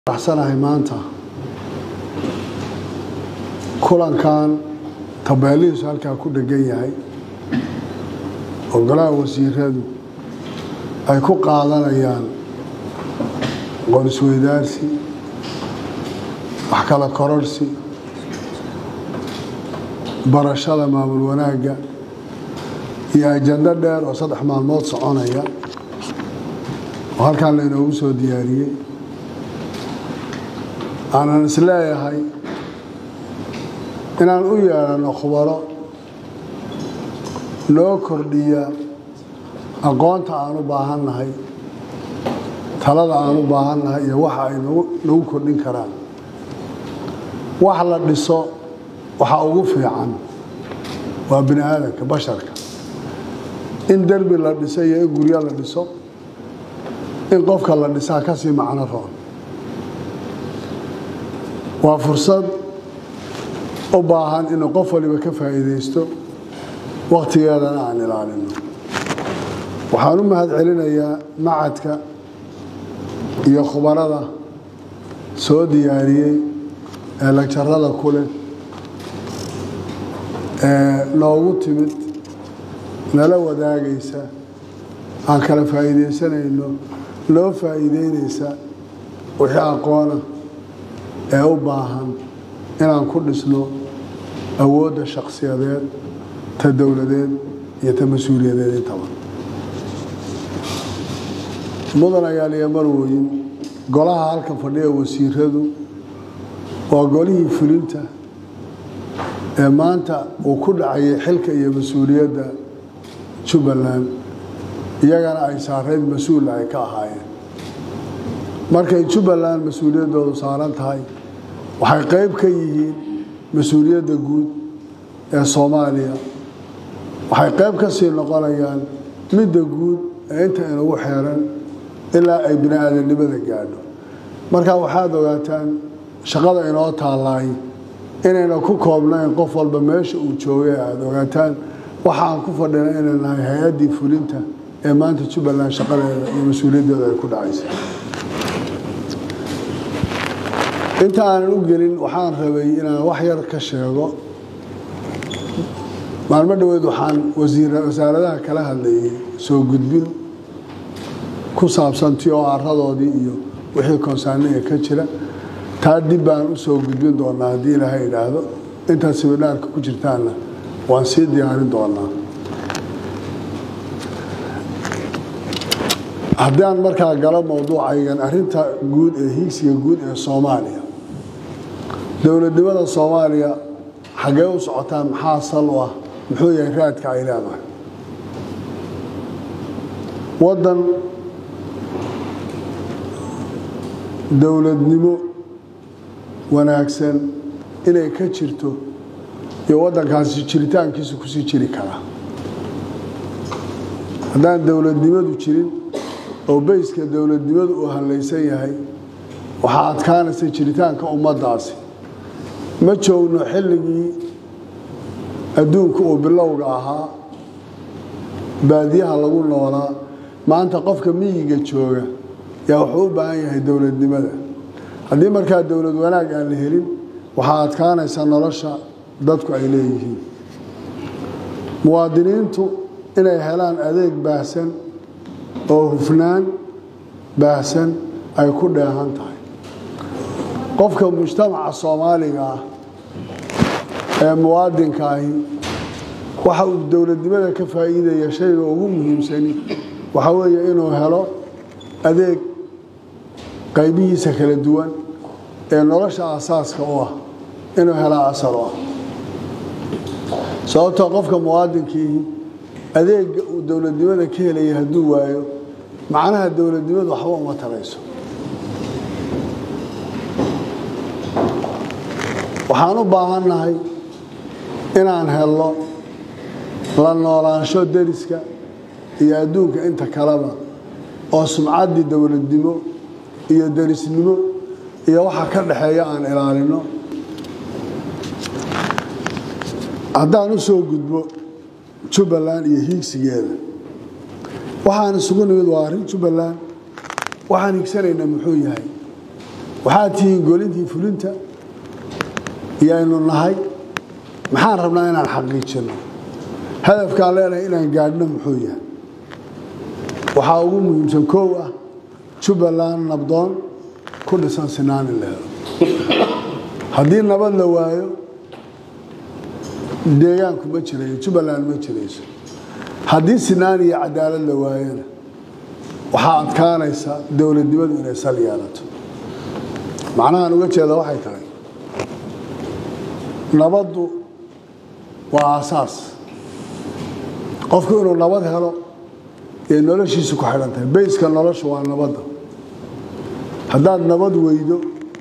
faraxsanahay maanta kulankan tabeelihiisu halkaa ku dhegan yahay oo golaha wasiiradu ay ku qaadanayaan qorisweydaarsi wax kala kororhsi barashada maamul wanaagga iyo ajando dheer oo saddex maalmood soconaya oo halkaan laynoogu soo diyaariyey aanan isleeyahay inaan u yeedhanno khubaro noo kordhiya aqoonta aan u baahannahay talada aan u baahannahay iyo waxa ay nagu kordhin karaan wax la dhiso waxa ugu fiican waa bini aadamka basharka in derbi la dhiso iyo in guryo la dhiso in qofka la dhisaa ka sii macno roon waa fursad u baahan inuu qof waliba ka faa'iidaysto wakhtigeedana aan ilaalino waxaan u mahad celinayaa macadka iyo khubarada soo diyaariyey ee lagjarada ku leh ee noogu timid nala wadaagaysa aan kala faa'iidaysanayno noo faa'iideynaysa wixii aqoona ee u baahan inaan ku dhisno awoodda shakhsiyadeed ta dowladeed iyo ta mas-uuliyadeed intaba mudan ayaaliya marwoyin golaha halkan fadhiya wasiiradu waa golihii fulinta ee maanta uu ku dhacayay xilka iyo mas-uuliyadda jubbaland iyagana ay saarayd mas-uula ay ka ahaayeen markay jubbaland mas-uuliyaddoodu saaran tahay waxay qayb ka yihiin mas-uuliyadda guud ee soomaaliya waxay qayb ka sii noqonayaan midda guud ee inta inagu xeeran ilaa ay bini aadamnimada gaadho marka waxaad ogaataan shaqada inoo taallaay inayna ku koobnayn qof walba meesha uu joogay aada ogaataan waxa aan ku fadhina inay nahay hay-addii fulinta ee maanta jubbaland shaqadeeda iyo mas-uuliyaddeeda ay ku dhacaysa inta aanan u gelin waxaan rabay inaan wax yar ka sheego maalmo dhoweed waxaan wasaaradaha kala hadlayay soo gudbin ku saabsan ti oo aradoodii iyo wixii konsaaniga ka jira taa dib baan u soo gudbin doonaa haddii ilaahay idhaahdo intaad sibidhaarka ku jirtaanna waan sii diyaarin doonaa haddii aan markaa galo mowduucaygan arinta guud ee hiigsiga guud ee soomaaliya dowladnimada soomaaliya xaggee u socotaan maxaa sal u ah muxuu yahay raadka ay leedahay waddan dowladnimo wanaagsan inay ka jirto iyo waddankaasi jiritaankiisa kusii jiri karaa haddaan dowladnimadu jirin oo beyska dowladnimadu uu hallaysan yahay waxaa adkaanaysa jiritaanka ummaddaasi ma joogno xilligii adduunka uu bilowga ahaa baadiyaha lagu noolaa maanta qofka miyiga jooga yaa wuxuu u baahan yahay dowladnimada haddii markaa dowlad wanaag aan la helin waxaa adkaanaysa nolosha dadku ay leeyihiin muwaadiniintu inay helaan adeeg baahsan oo hufnaan baahsan ay ku dheehan tahay qofka mujtamaca soomaaliga ah ee muwaadinka ahi waxa uu dowladnimada ka faa'iidaya shayga ugu muhiimsani waxaa weeye inuu helo adeeg qaybihiisa kala duwan ee nolosha asaaska u ah inuu helaa asal u ah sababtoo qofka muwaadinkiihi adeega uu dowladnimada ka helaya hadduu waayo macnaha dowladnimadu waxba uma tarayso waxaan u baahannahay inaan helno la noolaansho deriska iyo adduunka inta kaleba oo sumcaddii dowladnimo iyo derisnimo iyo waxa ka dhexeeya aan ilaalino haddaan u soo gudbo jubbaland iyo hiigsigeeda waxaan isugu nimid waa arrin jubbaland waxaan higsanaynaa muxuu yahay waxaad tihiin golintii fulinta iyaynu nahay maxaan rabnaa inaan xaqiijinno hadafkaan leenahay inaan gaadhno muxuu yahay waxaa ugu muhiimsan koow ah jubbaland nabdoon ku dhisan sinaan in la helo haddii nabad la waayo deegaanku ma jirayo jubbaland ma jirayso haddii sinaan iyo cadaalad la waayona waxaa adkaanaysa dowladnimadu inay sal yeelato macnahaan uga jeeda waxay tahay nabaddu waa aasaas qofku inuu nabad helo ee noloshiisu ku xidhan tahay bayska nolosha waa nabadda haddaad nabad weydo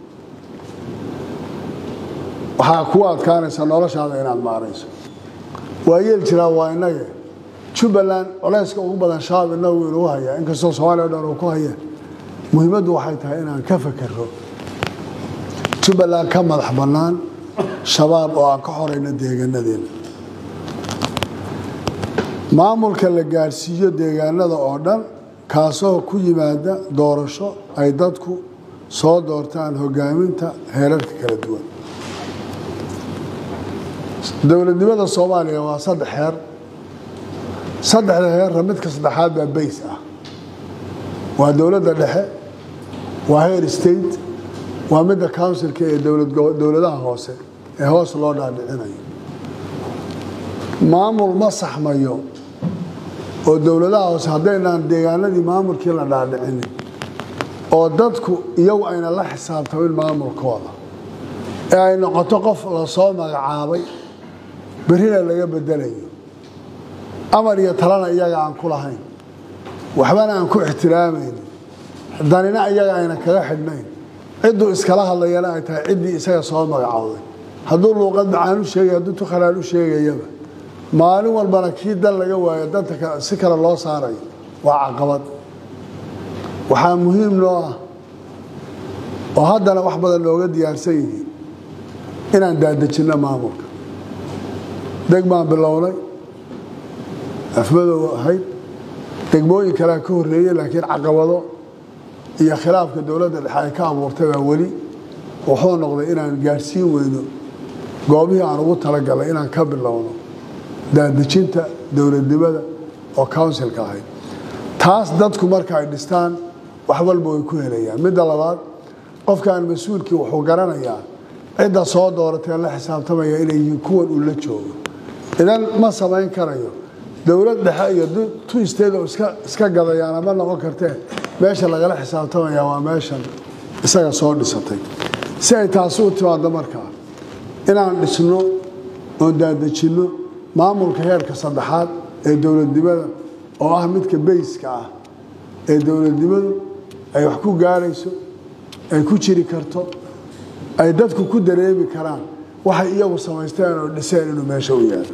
waxaa kugu adkaanaysa noloshaada inaad maarayso waa yeel jiraa waa innage jubbaland culayska ugu badan shabaab inagu inuu hayaa inkastoo soomaaliya o dhan uu ku haya muhiimaddu waxay tahay inaan ka fakero jubbaland ka madax bannaan shabaab oo aan ka xorayno deegaanadeena maamulka la gaadhsiiyo deegaanada oo dhan kaasoo ku yimaada doorasho ay dadku soo doortaan hogaaminta heerarka kala duwan dowladnimada soomaaliya waa saddex heer saddexda heerra midka saddexaad baa bays ah waa dowladda dhexe waa heer state waa midda counsilka ee dowladaha hoose ee hoos loo dhaadhicinayo maamul ma saxmayo oo dowladaha hoose haddaynaan deegaanadii maamulkii la dhaadhicinin oo dadku iyagu ayna la xisaabtamin maamulkooda ee ay noqoto qof lasoo magacaabay berrina laga bedelayo amar iyo talana iyaga aan ku lahayn waxbana aan ku ixtiraamaynin danina iyaga ayna kaga xidhnayn cidduu iskala hadlayana ay tahay ciddii isaga soo magacowday hadduu luuqad macaan u sheegay hadduu tukhalaan u sheegayaba maalin walbana kii dan laga waayo danta si kale loo saarayo waa caqabad waxaa muhiim noo ah oo haddana wax badan nooga diyaarsan yihiin inaan daadejinno maamulka deg baan bilownay afmadow ahayd degmooyin kalea ka horreeyey laakiin caqabado iyo khilaafka dowladda dhexe ay ka abuurtay baa weli wuxuu noqday inaan gaadhsiin weyno goobihii aan ugu talagalay inaan ka bilowno daadejinta dowladnimada oo counsilka ahayd taas dadku marka ay dhistaan wax walba way ku helayaan midda labaad qofkan mas-uulkii wuxuu garanayaa cidda soo dooratee la xisaabtamaya inay yihiin kuwan uu la joogo idan ma samayn karayo dowlad dhexe iyo tu isteed oo iska gadayaana ma noqon kartee meesha lagala xisaabtamaya waa meeshan isaga soo dhisatay si ay taasi u timaado markaa inaan dhisno oon daadejinno maamulka heerka saddexaad ee dowladnimada oo ah midka bayska ah ee dowladnimadu ay wax ku gaarayso ay ku jiri karto ay dadku ku dareemi karaan waxay iyagu samaysteen oo dhiseen inuu meesha u yaalo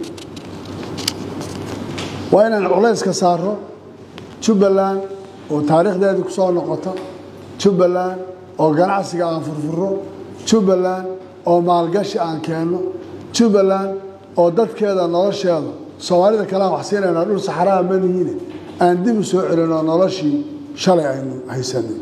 waa inaan culayska saaro jubbaland oo taariikhdeedii ku soo noqota jubbaland oo ganacsiga aan furfuro jubbaland oo maalgashi aan keenno jubbaland oo dadkeeda nolosheeda soomaalida kalean wax siinaynaa dhul saxaraha manihiine aan dib u soo celinoo noloshii shalay aynu haysanin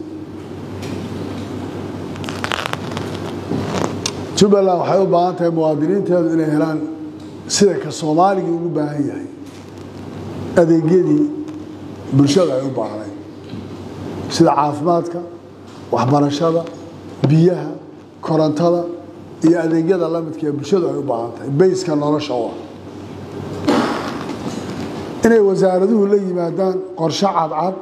jubbaland waxay u baahan tahay muwaadiniinteedu inay helaan sida ka soomaaligii ugu baahan yahay adeegyadii bulshada ay u baahnayd sida caafimaadka waxbarashada biyaha korontada iyo adeegyada lamidka ee bulshadu ay u baahan tahay bayska nolosha u ah inay wasaaraduhu la yimaadaan qorshe cadcad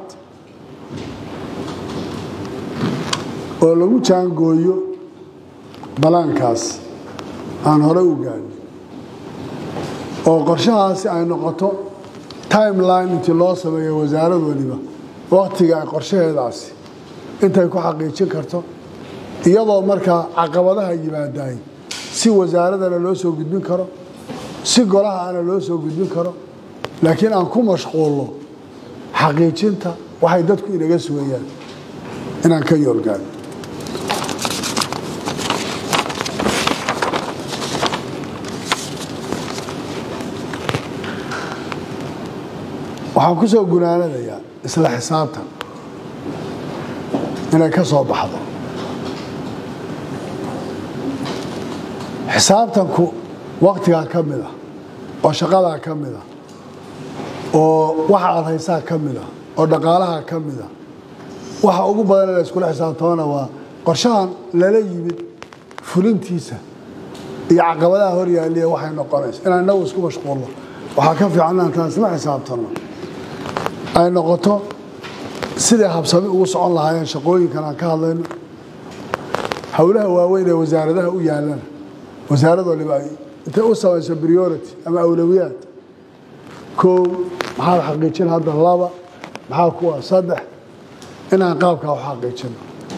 oo lagu jaangooyo balaankaas aan horey u gaadhin oo qorshahaasi ay noqoto timeline intii loo sameeyo wasaarad waliba waktiga ay qorshaheedaasi intay ku xaqiijin karto iyadoo markaa caqabadaha yimaadaay si wasaaradana loo soo gudbin karo si golaha ana loo soo gudbin karo laakiin aan ku mashquulno xaqiijinta waxay dadku inaga sugayaan inaan ka yoolgaano waxaan ku soo gunaanadayaa isla xisaabtan inay ka soo baxdo xisaabtanku waktigaa ka mid ah oo shaqadaa ka mid ah oo waxa aad haysaa ka mid ah oo dhaqaalaha ka mid ah waxa ugu badan la iskula xisaabtamana waa qorshahan lala yimid fulintiisa iyo caqabadaha hor yaaliya waxay noqonaysa inaan inagu isku mashquulno waxaa ka fiican inaan taan isla xisaabtanno ay noqoto siday habsami ugu socon lahaayeen shaqooyinkan aan ka hadlayno howlaha waaweyn ee wasaaradaha u yaalana wasaarad waliba ay intay u samayso priority ama awlowiyaad kow maxaad xaqiijin hadda laba maxaa kuwa saddex inaan qaabkaa u xaqiijino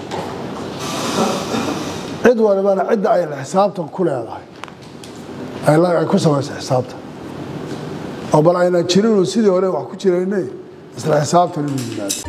cid walibana cidda ay xisaabtan ku leedahay ay ku samayso xisaabtan oo bal ayna jirinuu sidii hore wax ku jiraynay isla xisaabtan inuu yimaado